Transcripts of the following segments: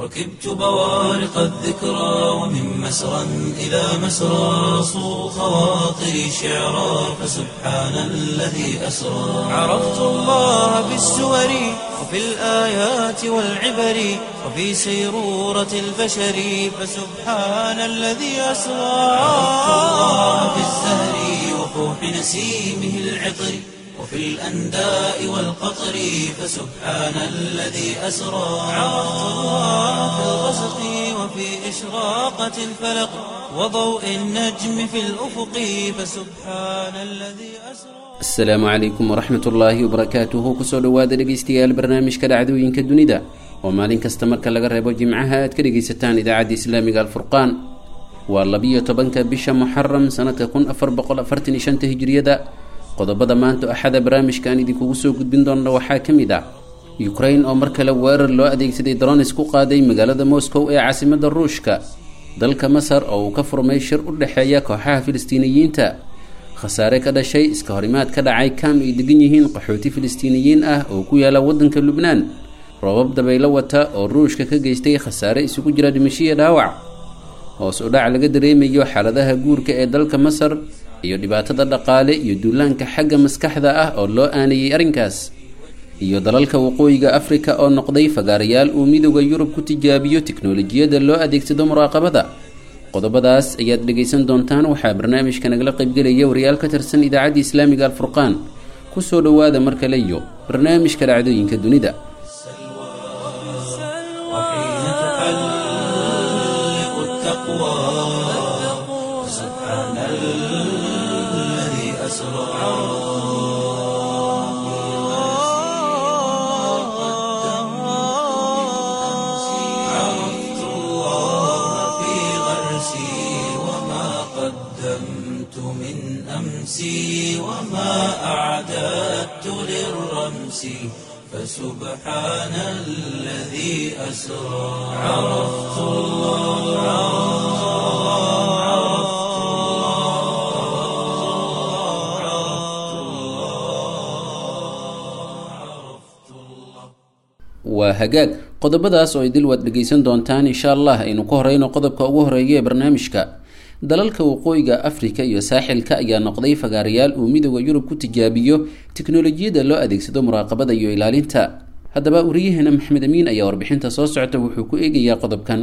ركبت بوارق الذكرى ومن مسرى إلى مسرى صو خواطري شعرا فسبحان الذي أسرى عرفت الله بالسور وفي الآيات والعبر وفي سيرورة البشر فسبحان الذي أسرى عرفت الله بالزهر وفوح نسيمه العطر وفي الأنداء والقطر فسبحان الذي أسرى عرفت الله في الغسق وفي إشراقة الفلق وضوء النجم في الأفق فسبحان الذي أسرى asalaamu calaykum waraxmat ullaahi wabarakaatuhu kusoo dhowaada dhegeystayaal barnaamijka dhacdooyinka dunida oo maalin kasta marka laga reebo jimcaha aad ka dhegaysataan idaacadda islaamiga alfurqaan waa labiyo tobanka bisha muxaram sanadka kun afar boqol afartan iyo shanta hijiriyada qodobada maanta axada barnaamijkan idinkugu soo gudbin doona waxaa ka mid ah ukrain oo mar kale weerar loo adeegsaday dronis ku qaaday magaalada moscow ee caasimada ruushka dalka masar oo uu ka furmay shir u dhexeeya kooxaha filistiiniyiinta khasaare ka dhashay iska horimaad ka dhacay kaam ay degan yihiin qaxooti filistiiniyiin ah oo ku yaala waddanka lubnaan roobab dabaylo wata oo ruushka ka geystay khasaare isugu jira dhimashiya dhaawac hoos u dhac laga dareemayo xaaladaha guurka ee dalka masar iyo dhibaatada dhaqaale iyo duulaanka xagga maskaxda ah oo loo aanayay arrinkaas iyo dalalka waqooyiga afrika oo noqday fagaarayaal uu midooda yurub ku tijaabiyo tiknolojiyadda loo adeegsado muraaqabada qodobadaas ayaad dhegaysan doontaan waxaa barnaamijka nagala qaybgelaya wariyaal ka tirsan idaacadda islaamiga alfurqaan kusoo dhowaada mar kale iyo barnaamijka dhacdooyinka dunida وحين تحلق التقوى فسبحان الذي أسرى عرفت الله في غرسي وما قدمت من أمسي وما أعددت للرمس فسبحان الذي أسرى عرفت الله عرفت الله عرفت الله عرفت الله waa hagaag qodobadaas oo idil waad dhegaysan doontaan insha allah aynu ka horeyno qodobka ugu horeeya ee barnaamijka dalalka waqooyiga afrika iyo saaxilka ayaa noqday fagaarayaal uu midooda yurub ku tijaabiyo tiknolojiyadda loo adeegsado muraaqabada iyo ilaalinta haddaba wariyaheena maxmed amiin ayaa warbixinta soo socota wuxuu ku eegayaa qodobkan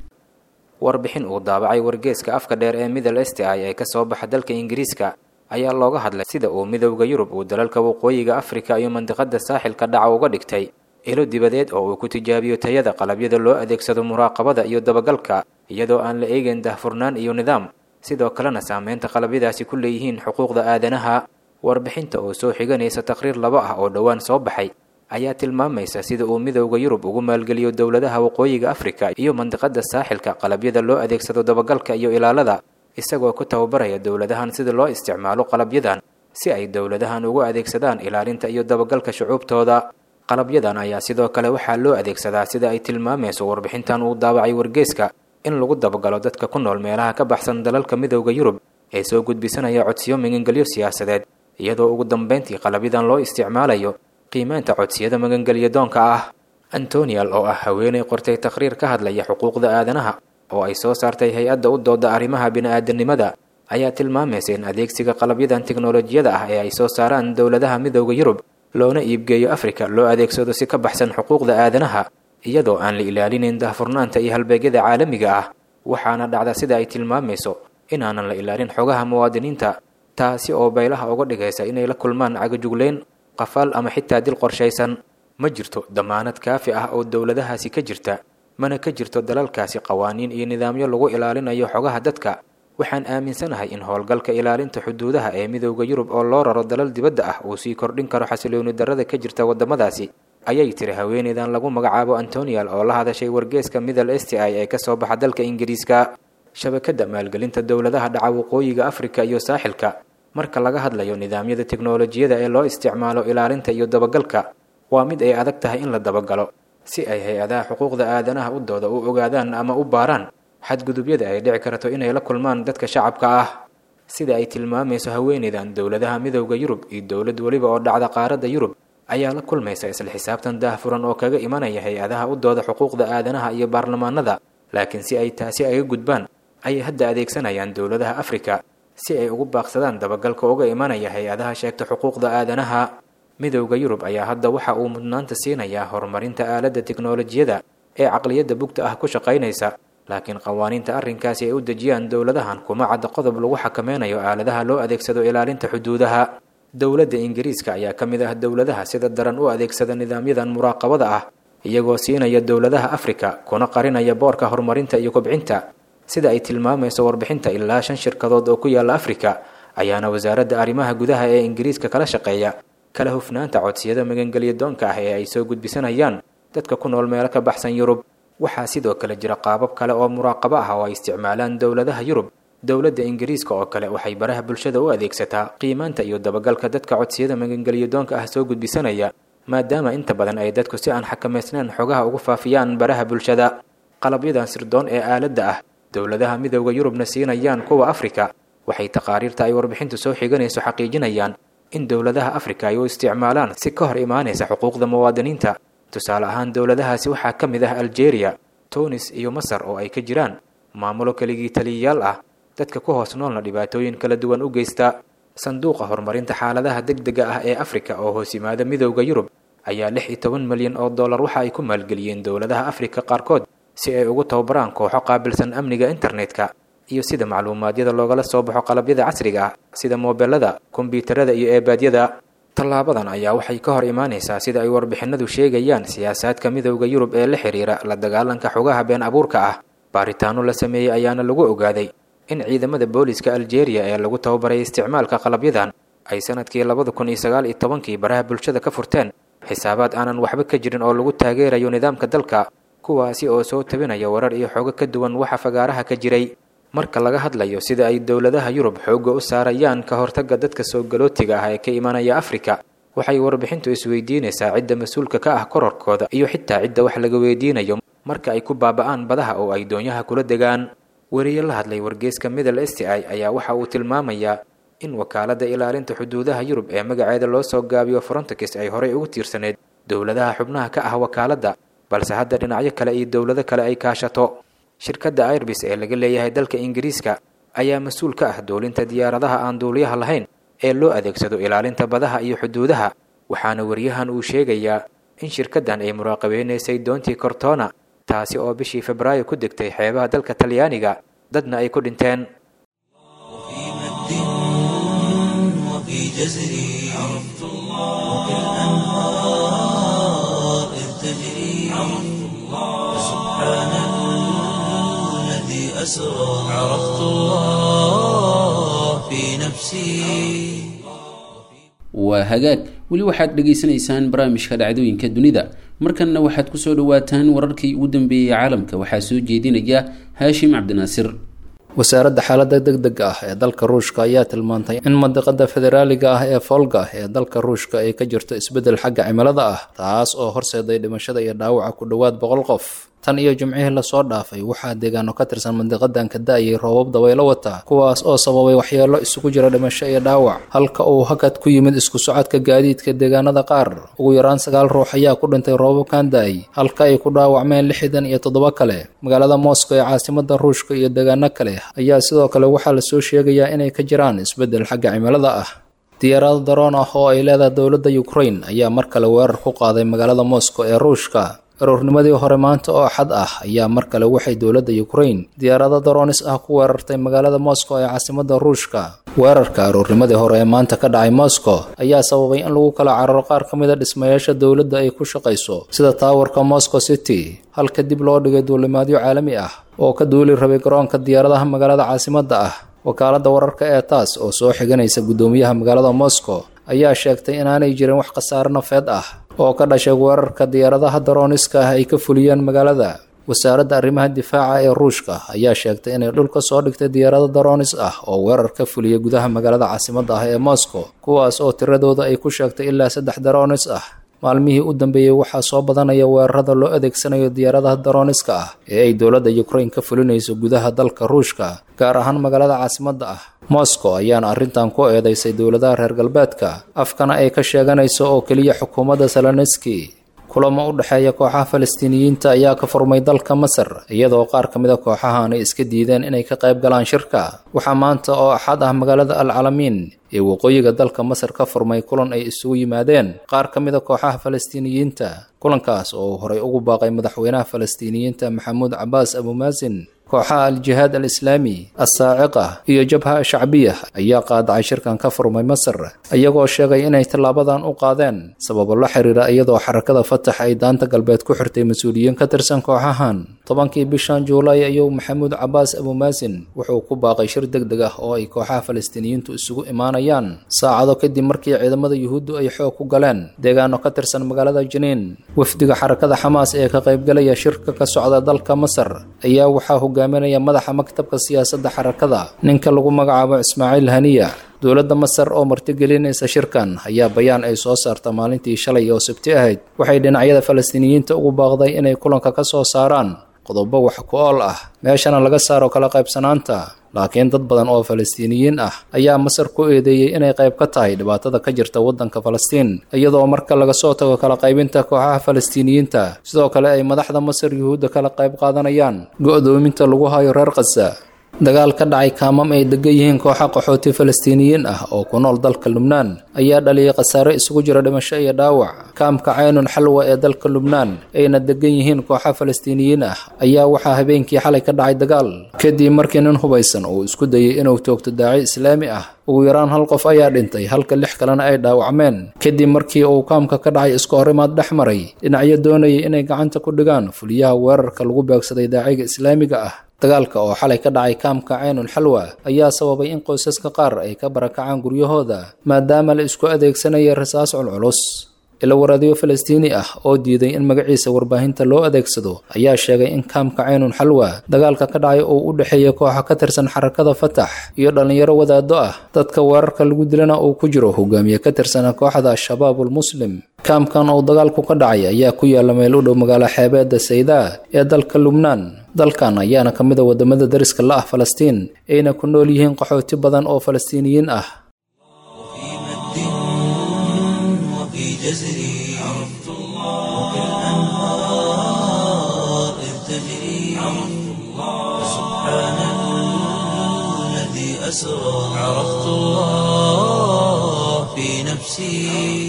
warbixin uu daabacay wargeeska afka dheer ee middle esti ay ee kasoo baxa dalka ingiriiska ayaa looga hadlay sida uu midowda yurub uu dalalka waqooyiga afrika iyo mandiqada saaxilka dhaca uga dhigtay ilo dibadeed oo uu ku tijaabiyo tayada qalabyada loo adeegsado muraaqabada iyo dabagalka iyadoo aan la eegeyn dahfurnaan iyo nidaam sidoo kalena saameynta qalabyadaasi ku leeyihiin xuquuqda aadanaha warbixinta oo soo xiganaysa taqhriir laba ah oo dhowaan soo baxay ayaa tilmaamaysa sida uu midowda yurub ugu maalgeliyo dowladaha waqooyiga afrika iyo mandiqada saaxilka qalabyada loo adeegsado dabagalka iyo ilaalada isagoo ku tababaraya dowladahan sida loo isticmaalo qalabyadan si ay dowladahan ugu adeegsadaan ilaalinta iyo dabagalka shucuubtooda qalabyadan ayaa sidoo kale waxaa loo adeegsadaa sida ay tilmaamayso warbixintan uu daabacay wargeeska in lagu dabagalo dadka ku nool meelaha ka baxsan dalalka midowda yurub ee soo gudbisanaya codsiyo magangelyo siyaasadeed iyadoo ugu dambeyntii qalabyadan loo isticmaalayo qiimeynta codsiyada magangelyo doonka ah antonial oo ah haweeney qortay taqhriir ka hadlaya xuquuqda aadanaha oo ay soo saartay hay-adda u dooda arrimaha bini-aadanimada ayaa tilmaamaysa in adeegsiga qalabyadan tiknolojiyada ah ee ay soo saaraan dowladaha midowda yurub loona iibgeeyo afrika loo adeegsado si ka baxsan xuquuqda aadanaha iyadoo aan la ilaalinayn dahfurnaanta iyo halbeegyada caalamiga ah waxaana dhacda sida ay tilmaamayso inaanan la ilaalin xogaha muwaadiniinta taasi oo baylaha uga dhigaysa inay la kulmaan cagajugleyn qafaal ama xitaa dil qorshaysan ma jirto damaanad kaafi ah oo dowladahaasi ka jirta mana ka jirto dalalkaasi qawaaniin iyo nidaamyo lagu ilaalinayo xogaha dadka waxaan aaminsanahay in howlgalka ilaalinta xuduudaha ee midowda yurub oo loo raro dalal dibadda ah uu sii kordhin karo xasilooni darrada ka jirta waddamadaasi ayay tiri haweeneydan lagu magacaabo antonial oo la hadashay wargeeska middle esti i ee kasoo baxa dalka ingiriiska shabakadda maalgelinta dowladaha dhaca waqooyiga afrika iyo saaxilka marka laga hadlayo nidaamyada tiknolojiyada ee loo isticmaalo ilaalinta iyo dabagalka waa mid ay adag tahay in la dabagalo si ay hay-adaha xuquuqda aadanaha u dooda u ogaadaan ama u baaraan xadgudubyada ay dhici karto inay la kulmaan dadka shacabka ah sida ay tilmaamayso haweeneydan dowladaha midowda yurub iyo dowlad weliba oo dhacda qaaradda yurub ayaa la kulmaysa isla xisaabtan daahfuran oo kaga imanaya hay-adaha u dooda xuquuqda aadanaha iyo baarlamaanada laakiin si ay taasi aga gudbaan ayay hadda adeegsanayaan dowladaha afrika si ay ugu baaqsadaan dabagalka uga imanaya hay-adaha sheegta xuquuqda aadanaha midowda yurub ayaa hadda waxa uu mudnaanta siinayaa horumarinta aaladda tiknolojiyada ee caqliyadda bugta ah ku shaqaynaysa laakiin qawaaniinta arrinkaasi ay u dejiyaan dowladahan kuma cadda qodob lagu xakameynayo aaladaha loo adeegsado ilaalinta xuduudaha dowladda ingiriiska ayaa ka mid ah dowladaha sida daran u adeegsada nidaamyadan muraaqabada ah iyagoo siinaya dowladaha afrika kuna qarinaya boorka horumarinta iyo kobcinta sida ay tilmaamayso warbixinta ilaa shan shirkadood oo ku yaala afrika ayaana wasaaradda arrimaha gudaha ee ingiriiska kala shaqeeya kala hufnaanta codsiyada magangelya doonka ah ee ay soo gudbisanayaan dadka ku nool meelo ka baxsan yurub waxaa sidoo kale jira qaabab kale oo muraaqabo ah oo ay isticmaalaan dowladaha yurub dowladda ingiriiska oo kale waxay baraha bulshada u adeegsataa qiimaanta iyo dabagalka dadka codsiyada magangelya doonka ah soo gudbisanaya maadaama inta badan ay dadku si aan xakamaysnayn xogaha ugu faafiyaan baraha bulshada qalabyadan sirdoon ee aaladda ah dowladaha midowda yurubna siinayaan kuwa afrika waxay taqaariirta ay warbixintu soo xiganayso xaqiijinayaan in dowladaha afrika ay u isticmaalaan si ka hor imaanaysa xuquuqda muwaadiniinta tusaale ahaan dowladahaasi waxaa ka mid ah aljeeriya tunis iyo masar oo ay ka jiraan maamulo keligii taliyayaal ah dadka ku hoos noolna dhibaatooyin kala duwan u geysta sanduuqa horumarinta xaaladaha degdega ah ee afrika oo hoos yimaada midowda yurub ayaa lix iyo toban milyan oo dollar waxa ay ku maalgeliyeen dowladaha afrika qaarkood si ay ugu tababaraan kooxo qaabilsan amniga internetka iyo sida macluumaadyada loogala soo baxo qalabyada casriga ah sida moobelada kombyuutarada iyo eebaadyada tallaabadan ayaa waxay ka hor imaanaysaa sida ay warbixinadu sheegayaan siyaasaadka midowda yurub ee la xiriira la dagaalanka xogaha been abuurka ah baaritaano la sameeyey ayaana lagu ogaaday in ciidamada booliska aljeeriya ee lagu tababaray isticmaalka qalabyadan ay sanadkii labada kun iyo sagaal iyo tobankii baraha bulshada ka furteen xisaabaad aanan waxba ka jirin oo lagu taageerayo nidaamka dalka kuwaasi oo soo tabinaya warar iyo xogo ka duwan waxa fagaaraha ka jiray marka laga hadlayo sida ay dowladaha yurub xoogga u saarayaan ka hortagga dadka soo galootiga ah ee ka imanaya afrika waxay warbixintu isweydiinaysaa cidda mas-uulka ka ah kororkooda iyo xitaa cidda wax laga weydiinayo marka ay ku baaba'aan badaha oo ay doonyaha kula degaan weriye la hadlay wargeyska middle sti ayaa waxa uu tilmaamayaa in wakaaladda ilaalinta xuduudaha yurub ee magaceeda loo soo gaabiyo frontex ay horey ugu tiirsaneyd dowladaha xubnaha ka ah wakaaladda balse hadda dhinacyo kale iyo dowlado kale ay kaashato shirkadda airbis ee laga leeyahay dalka ingiriiska ayaa mas-uul ka ah doolinta diyaaradaha aan duuliyaha lahayn ee loo adeegsado ilaalinta badaha iyo xuduudaha waxaana weriyahan uu sheegayaa in shirkaddan ay muraaqabeynaysay doontii cortona taasi oo bishii febraayo ku degtay xeebaha dalka talyaaniga dadna ay ku dhinteen وفي جزري عرفت الله وفي الأنهار إذ تجري عرفت الله سبحان الذي أسرى عرفت الله في نفسي waa hagaag weli waxaad dhegaysanaysaan barnaamijka dhacdooyinka dunida markanna waxaad kusoo dhawaataan wararkii ugu dambeeyey caalamka waxaa soo jeedinaya haashim cabdinaasir wasaaradda xaaladda degdega ah ee dalka ruushka ayaa tilmaantay in mandiqada federaaliga ah ee folga ee dalka ruushka ay ka jirto isbeddel xagga cimilada ah taas oo horseeday dhimashada iyo dhaawaca ku dhowaad boqol qof tan iyo jimcihii lasoo dhaafay waxaa deegaano ka tirsan mandiqadan ka da-ayay roobab dabaylo wata kuwaas oo sababay waxyeelo isugu jira dhimasho iyo dhaawac halka uu hakad ku yimid isku socodka gaadiidka deegaanada qaar ugu yaraan sagaal ruux ayaa ku dhintay roobabkan da-ay halka ay ku dhaawacmeen lixdan iyo toddoba kale magaalada moscow ee caasimada ruushka iyo deegaano kale ayaa sidoo kale waxaa lasoo sheegayaa inay ka jiraan isbeddel xagga cimilada ah diyaarado daroon ah oo ay leedahay dowladda ukraine ayaa mar kale weerar ku qaaday magaalada moscow ee ruushka aroornimadii hore maanta oo axad ah ayaa mar kale waxay dowladda ukraine diyaarado daroonis ah ku weerartay magaalada moscow ee caasimada ruushka weerarka aroornimadii hore ee maanta ka dhacay moscow ayaa sababay in lagu kala cararo qaar ka mid a dhismayaasha dowladda ay ku shaqayso sida taawarka moscow city halka dib loo dhigay duulimaadyo caalami ah oo ka duuli rabay garoonka diyaaradaha magaalada caasimada ah wakaaladda wararka ee taas oo soo xiganaysa guddoomiyaha magaalada moscow ayaa sheegtay inaanay jirin wax khasaare nafeed ah oo ka dhashay weerarka diyaaradaha darooniska ah ay ka fuliyeen magaalada wasaaradda arrimaha difaaca ee ruushka ayaa sheegtay inay dhul ka soo dhigtay diyaarado daroonis ah oo weerar ka fuliyay gudaha magaalada caasimada ah ee moscow kuwaas oo tiradooda ay ku sheegtay ilaa saddex daroonis ah maalmihii u dambeeyey waxaa soo badanaya weerarada loo adeegsanayo diyaaradaha darooniska ah ee ay dowladda ukraine ka fulinayso gudaha dalka ruushka gaar ahaan magaalada caasimada ah moscow ayaana arrintan ku eedeysay dowladaha reer galbeedka afkana ay ka sheeganayso oo keliya xukuumadda salaneski kulamo u dhexeeya kooxaha falastiiniyiinta ayaa ka furmay dalka masar iyadoo qaar ka mid a kooxahan ay iska diideen inay ka qayb galaan shirka waxaa maanta oo axad ah magaalada al calamiin ee waqooyiga dalka masar ka furmay kulan ay isugu yimaadeen qaar ka mid a kooxaha falastiiniyiinta kulankaas oo horay ugu baaqay madaxweynaha falastiiniyiinta maxamuud cabaas abumaasin kooxaha al-jihaad al-islaami assaaciqa iyo jabha shacbiya ayaa qaadacay shirkan ka furmay masar iyagoo sheegay inay tallaabadan u qaadeen sababo la xiriira iyadoo xarakada fatax ay daanta galbeed ku xirtay mas-uuliyiin ka tirsan kooxahan tobankii bishan juulaay ayuu maxamuud cabaas abumaasin wuxuu ku baaqay shir deg deg ah oo ay kooxaha falastiiniyiintu isugu imaanayaan saacado kadib markii ciidamada yuhuuddu ay xoog ku galeen deegaano ka tirsan magaalada jiniin wafdiga xarakada xamaas ee ka qaybgalaya shirka ka socda dalka masar ayaa waxaa hogaaminaya madaxa maktabka siyaasadda xarakada ninka lagu magacaabo ismaaciil haniya dowladda masar oo martigelinaysa shirkan ayaa bayaan ay soo saarta maalintii shalay oo sabti ahayd waxay dhinacyada falastiiniyiinta ugu baaqday inay kulanka ka soo saaraan qodobo wax ku ool ah meeshana laga saaro kala qaybsanaanta laakiin dad badan oo falastiiniyiin ah ayaa masar ku eedeeyey inay qayb ka tahay dhibaatada ka jirta waddanka falastiin iyadoo marka laga soo tago kala qaybinta kooxaha falastiiniyiinta sidoo kale ay madaxda masar yuhuudda kala qayb qaadanayaan go-doominta lagu hayo reer khaza dagaal ka dhacay kaamam ay degan yihiin kooxa qaxooti falastiiniyiin ah oo ku nool dalka lubnaan ayaa dhaliyay khasaare isugu jira dhimasho iyo dhaawac kaamka caynun xalwa ee dalka lubnaan ayna degan yihiin kooxa falastiiniyiin ah ayaa waxaa habeenkii xalay ka dhacay dagaal kadib markii nin hubaysan uu isku dayay inuu toogto daaci islaami ah ugu yaraan hal qof ayaa dhintay halka lix kalena ay dhaawacmeen kadib markii uu kaamka ka dhacay iska horimaad dhex maray dhinacyo doonayay inay gacanta ku dhigaan fuliyaha weerarka lagu beegsaday daaciga islaamiga ah dagaalka oo xalay ka dhacay kaamka caynul xalwa ayaa sababay in qoysaska qaar ay ka barakacaan guryahooda maadaama la isku adeegsanaya rasaas culculus ila waraadiyo falastiini ah oo diiday in magaciisa warbaahinta loo adeegsado ayaa sheegay in kaamka caynun xalwa dagaalka ka dhacay uu u dhexeeya kooxa ka tirsan xarakada fatax iyo dhallinyaro wadaado ah dadka weerarka lagu dilana uu ku jiro hogaamiye ka tirsana kooxda al-shabaab ulmuslim kaamkan uu dagaalku ka dhacay ayaa ku yaala meel u dhow magaalo xeebeedda saydaa ee dalka lubnaan dalkan ayaana ka mid a waddamada dariska la ah falastiin ayna ku nool yihiin qaxooti badan oo falastiiniyiin ah وفي جزري عرفت الله وكالأنهار إذ تجري عرفت الله سبحان الذي أسرى عرفت الله في نفسي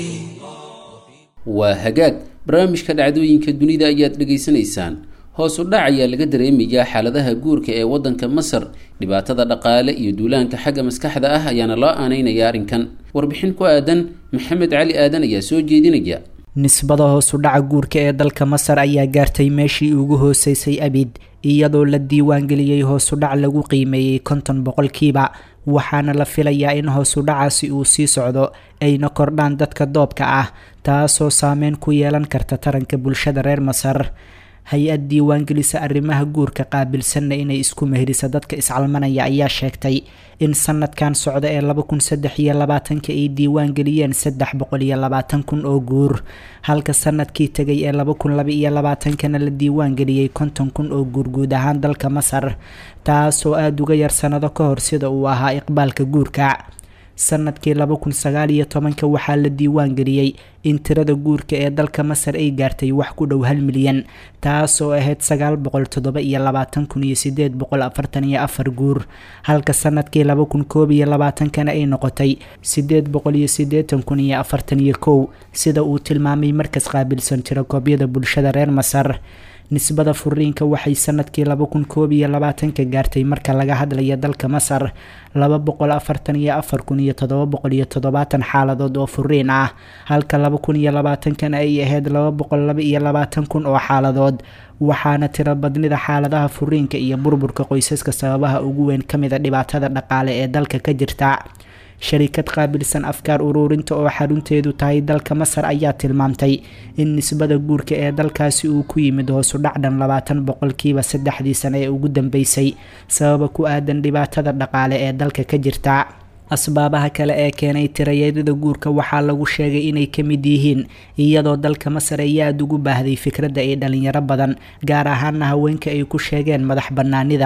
waa hagaag barnaamijka dhacdooyinka dunida ayaad dhegaysanaysaan hoos u dhac ayaa laga dareemayaa xaaladaha guurka ee waddanka masar dhibaatada dhaqaale iyo duulaanka xagga maskaxda ah ayaana loo aaneynaya arrinkan warbixin ku aadan maxamed cali aadan ayaa soo jeedinaya nisbada hoos u dhaca guurka ee dalka masar ayaa gaartay meeshii ugu hooseysay abid iyadoo la diiwaangeliyey hoosu dhac lagu qiimeeyey konton boqolkiiba waxaana la filayaa in hoosu dhacaasi uu sii socdo ayna kordhaan dadka doobka ah taasoo saameyn ku yeelan karta taranka bulshada reer masar hay-ad diiwaangelisa arrimaha guurka qaabilsanna inay isku meherisa dadka iscalmanaya ayaa sheegtay in sanadkan socda ee laba kun saddex iyo labaatanka ay diiwaangeliyeen saddex boqol iyo labaatan kun oo guur halka sanadkii tegay ee laba kun laba iyo labaatankana la diiwaangeliyey konton kun oo guur guud ahaan dalka masar taasoo aada uga yar sanado ka hor sida uu ahaa iqbaalka guurka sanadkii laba kun sagaal iyo tobanka waxaa la diiwaan geliyey in tirada guurka ee dalka masar ay gaartay wax ku dhow hal milyan taasoo ahayd sagaal boqol toddoba iyo labaatan kun iyo sideed boqol afartan iyo afar guur halka sanadkii laba kun koob iyo labaatankana ay noqotay sideed boqol iyo sideetan kun iyo afartan iyo kow sida uu tilmaamay markas qaabilsan tirakoobyada bulshada reer masar nisbada furiinka waxay sanadkii laba kun koob iyo labaatanka gaartay marka laga hadlaya dalka masar laba boqol afartan iyo afar kun iyo todoba boqol iyo toddobaatan xaaladood oo furiin ah halka laba kun iyo labaatankana ay ahayd laba boqol laba iyo labaatan kun oo xaaladood waxaana tiro badnida xaaladaha furiinka iyo burburka qoysaska sababaha ugu weyn ka mid a dhibaatada dhaqaale ee dalka ka jirta sharikad qaabilsan afkaar uruurinta oo xarunteedu tahay dalka masar ayaa tilmaamtay in nisbada guurka ee dalkaasi uu ku yimid hoosu dhacdhan labaatan boqolkiiba saddexdii sano ee ugu dambeysay sababa ku aadan dhibaatada dhaqaale ee dalka ka jirta asbaabaha kale ee keenay tirayadada guurka waxaa lagu sheegay inay ka mid yihiin iyadoo dalka masar ay aada ugu baahday fikradda ay dhalinyaro badan gaar ahaana haweenka ay ku sheegeen madax bannaanida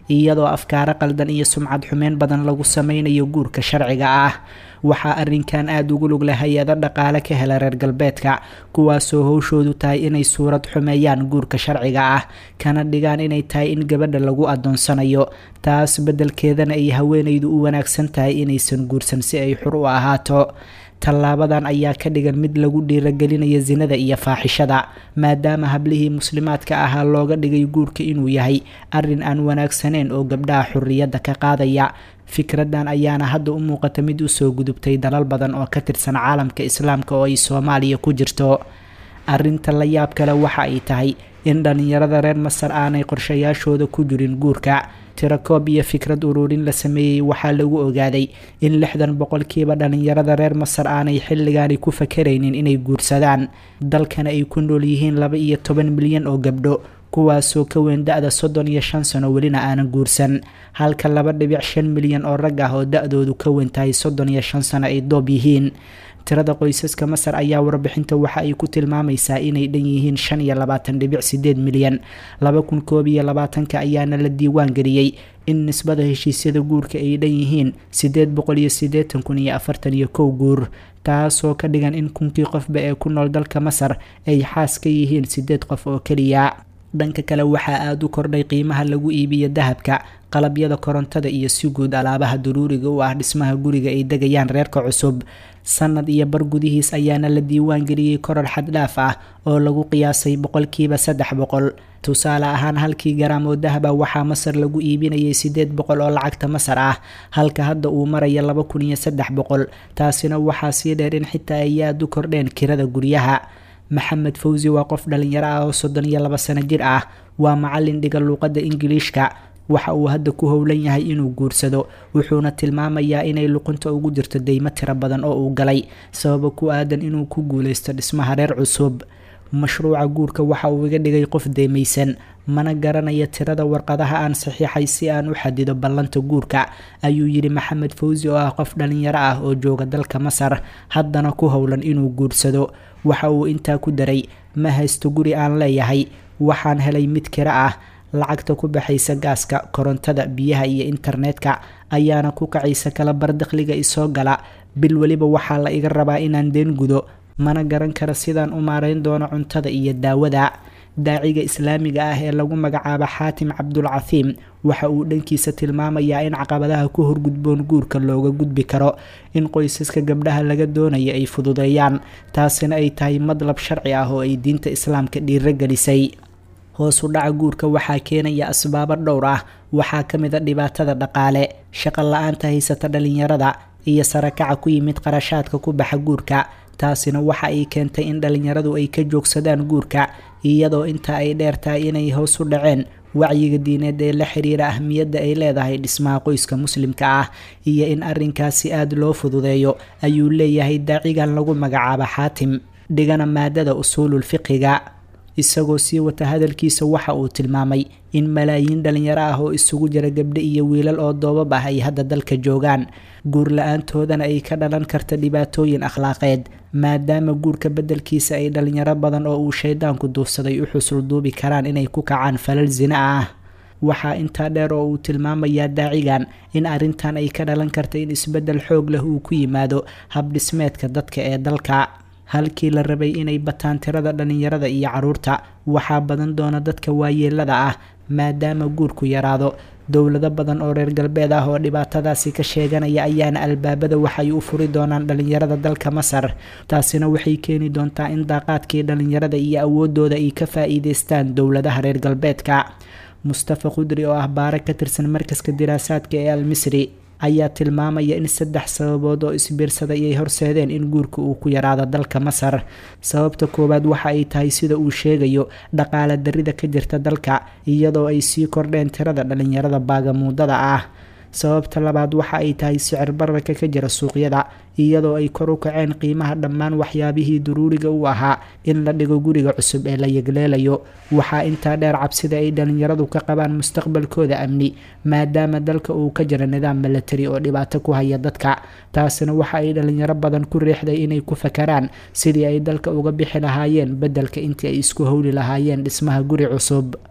iyadoo afkaaro qaldan iyo sumcad xumeyn badan lagu sameynayo guurka sharciga ah waxaa arrinkan aada ugu lug leh hay-ado dhaqaale ka hela reer galbeedka kuwaasoo howshoodu tahay inay suurad xumeeyaan guurka sharciga ah kana dhigaan inay tahay in gabadha lagu adoonsanayo taas beddelkeedana ay haweenaydu u wanaagsan tahay inaysan guursan si ay xur u ahaato tallaabadan ayaa ka dhigan mid lagu dhiiragelinayo sinada iyo faaxishada maadaama hablihii muslimaadka ahaa looga dhigay guurka inuu yahay arrin aan wanaagsaneyn oo gabdhaha xurriyadda ka qaadaya fikradan ayaana hadda u muuqata mid usoo gudubtay dalal badan oo ka tirsan caalamka islaamka oo ay soomaaliya ku jirto arrinta la yaab kale waxa ay tahay in dhallinyarada reer masar aanay qorshayaashooda ku jirin guurka tirakoob iyo fikrad ururin la sameeyey waxaa lagu ogaaday in lixdan boqolkiiba dhallinyarada reer masar aanay xilligaani ku fakaraynin inay guursadaan dalkana ay ku nool yihiin laba iyo toban milyan oo gabdho kuwaasoo ka weyn da-da soddon iyo shan sano welina aanan guursan halka laba dhibic shan milyan oo rag ah oo da-doodu ka weyn tahay soddon iyo shan sano ay doob yihiin tirada qoysaska masar ayaa warbixinta waxa ay ku tilmaamaysaa inay dhan yihiin shan iyo labaatan dhibic sideed milyan laba kun koob iyo labaatanka ayaana la diiwaan geliyey in nisbada heshiisyada guurka ay dhan yihiin sideed boqol iyo siddeetan kun iyo afartan iyo kow guur taasoo ka dhigan in kunkii qofba ee ku nool dalka masar ay xaas ka yihiin sideed qof oo keliya dhanka kale waxaa aada u kordhay qiimaha lagu iibiyo dahabka qalabyada korontada iyo si guud alaabaha daruuriga u ah dhismaha guriga ay degayaan reerka cusub sanad iyo bar gudihiis ayaana la diiwaan geliyey koror xaddhaaf ah oo lagu qiyaasay boqolkiiba saddex boqol tusaale ahaan halkii garaam oo dahaba waxaa masar lagu iibinayay sideed boqol oo lacagta masar ah halka hadda uu maraya laba kun iyo saddex boqol taasina waxaa sii dheer in xitaa ay aada u kordheen kirada guryaha maxamed fawsi waa qof dhalinyaro ah oo soddon iyo laba sano jir ah waa macalin dhiga luuqadda ingiliishka waxa uu hadda ku howlan yahay inuu guursado wuxuuna tilmaamayaa inay luqunta ugu jirto deymo tiro badan oo uu galay sababa ku aadan inuu ku guuleysto dhismaha reer cusub mashruuca guurka waxa uu iga dhigay qof deemaysan mana garanaya tirada warqadaha aan saxiixay si aan u xadido ballanta guurka ayuu yidhi maxamed fawsi oo ah qof dhalinyaro ah oo jooga dalka masar haddana ku howlan inuu guursado waxa uu intaa ku daray ma haysto guri aan leeyahay waxaan helay mid kiro ah lacagta ku baxaysa gaaska korontada biyaha iyo internetka ayaana ku kacaysa kala bar dakhliga isoo gala bil weliba waxaa la iga rabaa inaan deen gudo mana garan kara sidaan u maarayn doono cuntada iyo daawada daaciga islaamiga ah ee lagu magacaabo xaatim cabdulcafiim waxa uu dhankiisa tilmaamayaa in caqabadaha ku horgudboon guurka looga gudbi karo in qoysaska gabdhaha laga doonaya ay fududeeyaan taasina ay tahay madlab sharci ah oo ay diinta islaamka dhiirogelisay hoos u dhaca guurka waxaa keenaya asbaabo dhowr ah waxaa ka mid a dhibaatada dhaqaale shaqo la-aanta haysata dhalinyarada iyo sarakaca ku yimid qarashaadka ku baxa guurka taasina waxa ay keentay in dhalinyaradu ay ka joogsadaan guurka iyadoo intaa ay dheer tahay inay hoos u dhaceen wacyiga diineed ee la xiriira ahmiyadda ay leedahay dhismaha qoyska muslimka ah iyo in arrinkaasi aada loo fududeeyo ayuu leeyahay daacigan lagu magacaabo xaatim dhigana maadada usuulul fiqiga isagoo sii wata hadalkiisa waxa uu tilmaamay in malaayiin dhalinyaro ah oo isugu jira gabdho iyo wiilal oo doobab ah ay hadda dalka joogaan guur la-aantoodana ay ka dhalan karta dhibaatooyin akhlaaqeed maadaama guurka beddelkiisa ay dhalinyaro badan oo uu shaydaanku duufsaday u xusul duubi karaan inay ku kacaan falal sina ah waxaa intaa dheer oo uu tilmaamayaa daacigan in arrintan ay ka dhalan karta in isbeddel xoog leh uu ku yimaado habdhismeedka dadka ee dalka halkii la rabay inay bataan tirada dhalinyarada iyo caruurta waxaa badan doona dadka waayeelada ah maadaama guurku yaraado dowlado badan oo reer galbeed ah oo dhibaatadaasi ka sheeganaya ayaana albaabada waxay u furi doonaan dhalinyarada dalka masar taasina waxay keeni doontaa in daaqaadkii dhalinyarada iyo awoodooda ay ka faa-iideystaan dowladaha reer galbeedka mustafa khudri oo ah baare ka tirsan markaska diraasaadka ee al misri ayaa tilmaamaya in saddex sababood oo isbiirsaday ay horseedeen in guurka uu ku yaraado dalka masar sababta koowaad waxa ay tahay sida uu sheegayo dhaqaale darida ka jirta dalka iyadoo ay sii kordheen tirada dhalinyarada baagamuudada ah sababta labaad waxa ay tahay sicir bararka ka jira suuqyada iyadoo ay kor u kaceen qiimaha dhammaan waxyaabihii daruuriga u ahaa in la dhigo guriga cusub ee la yegleelayo waxaa intaa dheer cabsida ay dhalinyaradu ka qabaan mustaqbalkooda amni maadaama dalka uu ka jiro nidaam milatari oo dhibaato ku haya dadka taasina waxa ay dhalinyaro badan ku riixday inay ku fakaraan sidii ay dalka uga bixi lahaayeen beddelka intii ay isku howli lahaayeen dhismaha guri cusub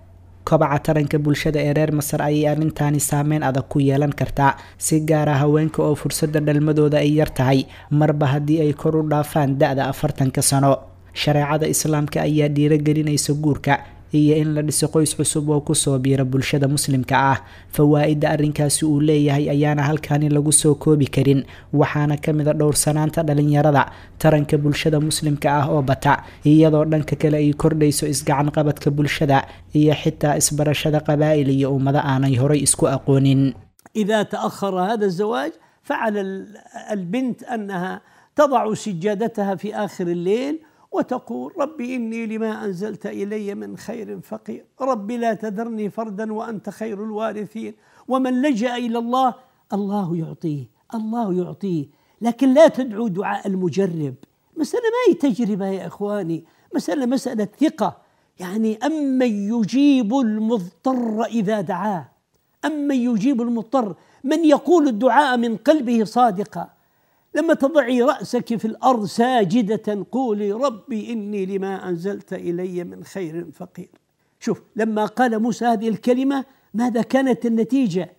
kobaca taranka bulshada ee reer masar ayay arrintaani saameyn adag ku yeelan kartaa si gaara haweenka oo fursadda dhalmadooda ay yar tahay marba haddii ay kor u dhaafaan da-da afartanka sano shareecada islaamka ayaa dhiirogelinaysa guurka iyo in la dhiso qoys cusub oo kusoo biira bulshada muslimka ah fawaa-idda arrinkaasi uu leeyahay ayaana halkaani lagu soo koobi karin waxaana ka mid a dhowrsanaanta dhalinyarada taranka bulshada muslimka ah oo bata iyadoo dhanka kale ay kordhayso isgacan qabadka bulshada iyo xitaa isbarashada qabaa'il iyo ummado aanay horay isku aqoonin إذا تأخر هذا الزواج فعل ال- البنت أنها تضع سجادتها في آخر الليل وتقول ربي إني لما أنزلت إلي من خير فقير ربي لا تذرني فردا وأنت خير الوارثين ومن لجأ إلى الله الله يعطيه الله يعطيه لكن لا تدعوا دعاء المجرب مسألة ما هي تجربة يا إخواني مسألة مسألة ثقة يعني أمن يجيب المضطر إذا دعاه أمن يجيب المضطر من يقول الدعاء من قلبه صادقا لما تضعي رأسك في الأرض ساجدة قولي ربي إني لما أنزلت إلي من خير فقير شوف لما قال موسى هذه الكلمة ماذا كانت النتيجة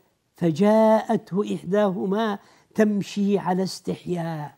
فجاءته إحداهما تمشي على استحياء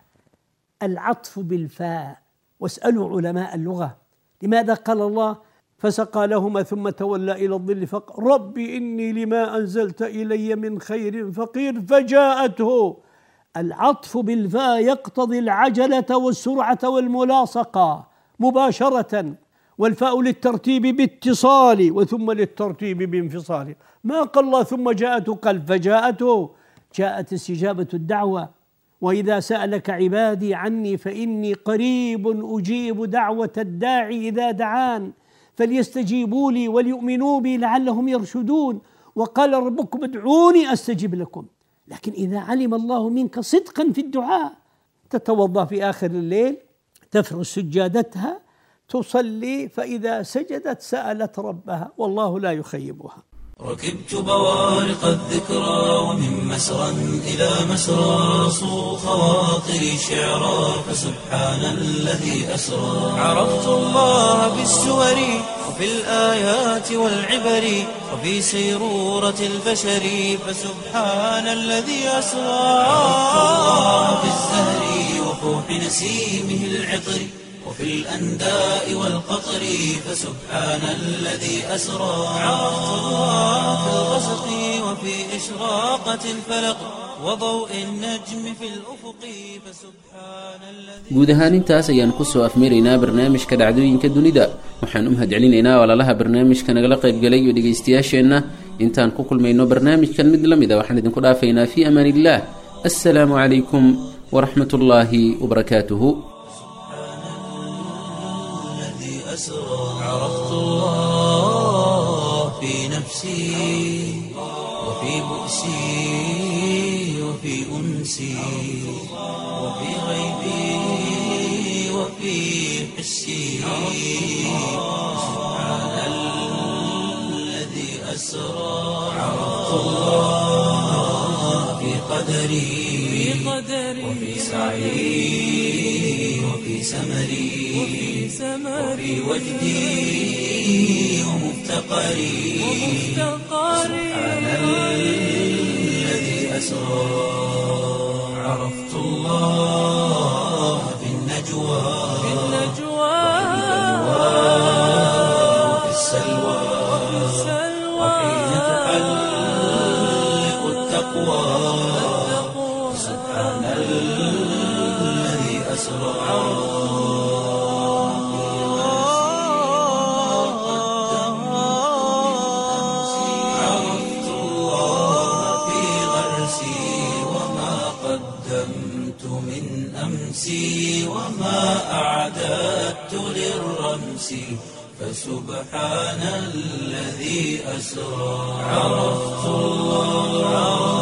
العطف بالفاء واسألوا علماء اللغة لماذا قال الله فسقى لهما ثم تولى إلى الظل فقال ربي إني لما أنزلت إلي من خير فقير فجاءته العطف بالفاء يقتضي العجلة والسرعة والملاصقة مباشرة والفاء للترتيب باتصال وثم للترتيب بانفصال ما قال الله ثم جاءته قال فجاءته جاءت استجابة الدعوة وإذا سألك عبادي عني فإني قريب أجيب دعوة الداعي إذا دعان فليستجيبوا لي وليؤمنوا بي لعلهم يرشدون وقال ربكم ادعوني أستجب لكم لكن إذا علم الله منك صدقا في الدعاء تتوضأ في آخر الليل تفرش سجادتها تصلي فإذا سجدت سألت ربها والله لا يخيبها ركبت بوارق الذكرى ومن مسرى إلى مسرى صو خواطري شعرا فسبحان الذي أسرى عرفت الله بالسور وفي الآيات والعبر وفي سيرورة البشر فسبحان الذي أسرى عرفت الله بالزهر وفوح نسيمه العطر وفي الأنداء والقطر فسبحان الذي أسرى عرفت الله في الغسق وفي إشراقة الفلق وضوء النجم في الأفق فسبحان الذي guud ahaan intaas ayaan kusoo afmaraynaa barnaamijka dhacdooyinka dunida waxaan u mahadcelinaynaa walaalaha barnaamijka nagala qaybgalay iyo dhegaystayaasheenna intaan ku kulmayno barnaamijkan mid la mid a waxaan idinku dhaafaynaa fii amaan illaah assalaamu calaykum waraxmat ullaahi wabarakaatuhu الذي أسرى عرفت الله في نفسي وفي بؤسي وفي أنسي وفي غيبي وفي حسي سبحان الذي أسرى عرفت الله في قدري وفي سعي وفي سمري وفي وجدي ومفتقري سبحان الذي أسرى عرفت الله في النجوى وفي السلوى وحين تحلق التقوى سبحان الذي أسرى عرفت الله في غرسي وما قدمت من أمسي وما أعددت للرمس فسبحان الذي أسرى عرفت الله